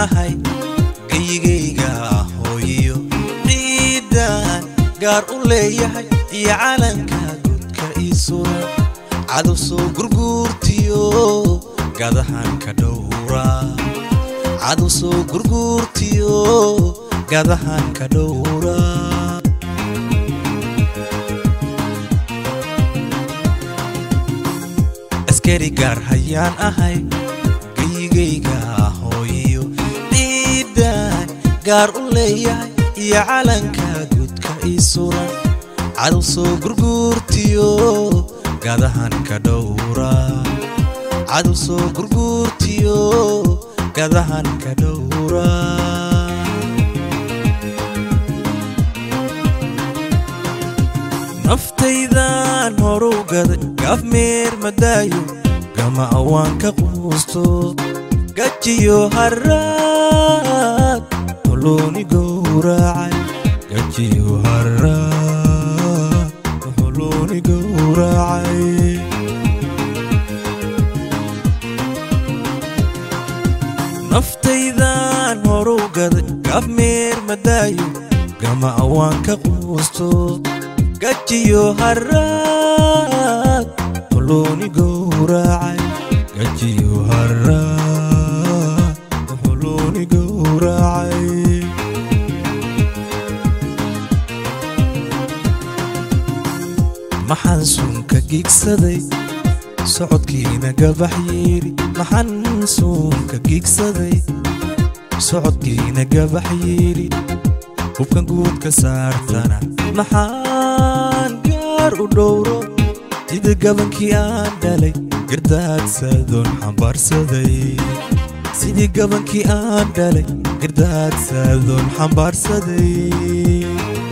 ahay geyigayga hooyiyo ciidan gaar u leeyahay iyo calanka gudka ii suran cadow soo gurguurtiyo gadahan ka dhowra cadow soo gurguurtiyo gadahan ka dhowra askari gaar hayaan ahay geyigayga hooyiyo ciidan gaar u leeyahay iyo calanka gudka ii suran cadow soo gurguurtiyo gadahan ka dhowra cadow soo gurguurtiyo gadahan ka dhowra naftaydan horu gaday gaaf meer madaayo gama awaan ka quusto gajiyo haraad holooni gowracay gajiyo haraad holooni gowracay naftaydan horu gaday gaaf meer madaayo gama awaan ka quusto gajiyo haraad holooni gowracay gajiyo haraad holooni gowracay maxaan suunka giigsaday socodkiina gabax yeeri maxaan suunka giigsaday socodkiina gabax yeeri hubkan guudka saartana maxaan gaar u dhowro sida gabankii aan dhalay gardaadsadoon xambaarsaday sidii gabankii aan dhalay gardaadsadoon xambaarsaday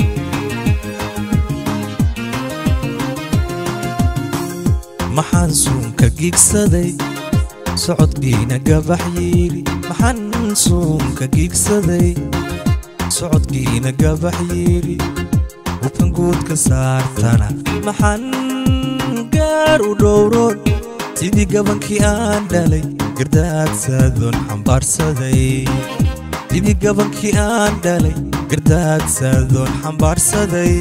maxaan suunka giigsaday socodkiina gabax yeeli maxaan suunka giigsaday socodkiina gabax yeeli hubkan guudka saartana maxaan gaar u dhowroon sidii gabankii aan dhalay gardaadsadoon xambaarsaday sidii gabankii aan dhalay gardaadsadoon xambaarsaday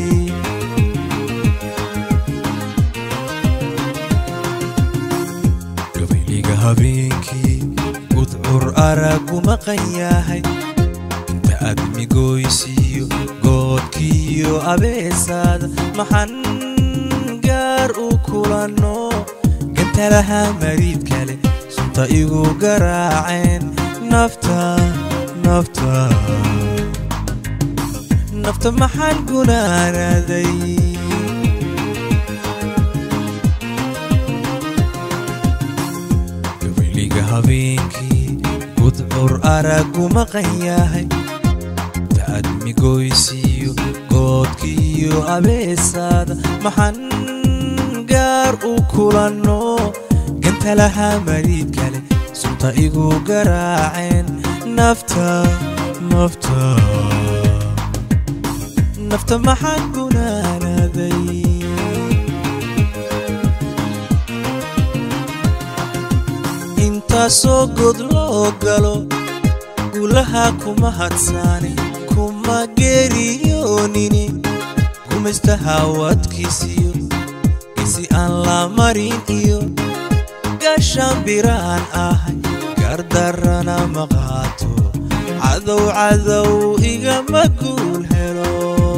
gabayliga habeenkii gudcur aragu maqan yahay inta aad migoysiiyo goodkiiyo abeesaada maxan gaar u kulanno gantalaha mariid kale sunta igu garaaceen nafta nafta nafta maxaan gunaanaday gabayliga habeenkii gudcur aragu maqan yahay taad migoysiiyo goodkiiyo abeesaada maxaan gaar u kulanno gantalaha mariid kale sunta igu garaaceen nafta nafta nafta maxaan gunaanaday intaasoo god loo galo gulaha kuma hadsaani kuma geeriyoonini gumaystaha wadkiisiyo isi aan la marin iyo gashaan biraan ahay gardarana ma qaato cadow cadow igama guul helo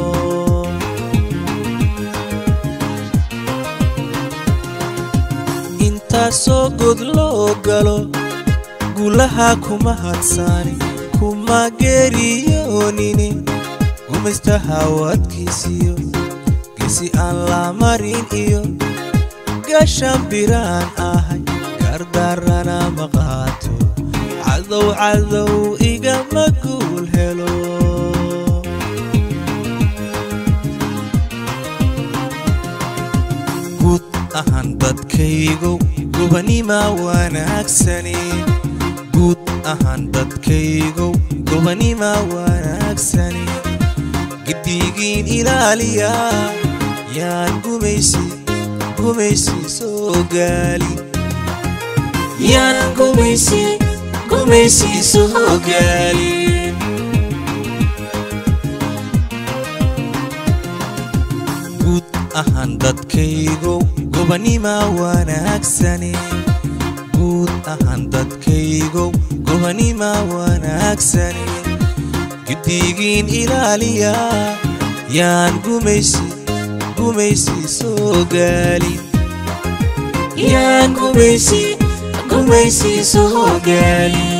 intaasoo god loo galo gulaha kuma hadsaani kuma geeriyoonini gumaystaha wadkiisiyo gesi aan la marin iyo gashaan biraan ahay gardarana ma qaato cadow cadow igama guul helo guud ahaan dadkaygow gobanima wanaagsani guud ahaan dadkaygow gobanima wanaagsani giddigiin ilaaliya yaan gumaysi gumaysi soo gaalin yaan gumaysi gumaysiisu hogaalin guud ahaan dadkaygow gobanima wanaagsani guud ahaan dadkaygow gobanima wanaagsani giddigiin ilaaliya yaan gumaysi gumaysi soo gaalin yaan gumaysi gumaysi soo gaalin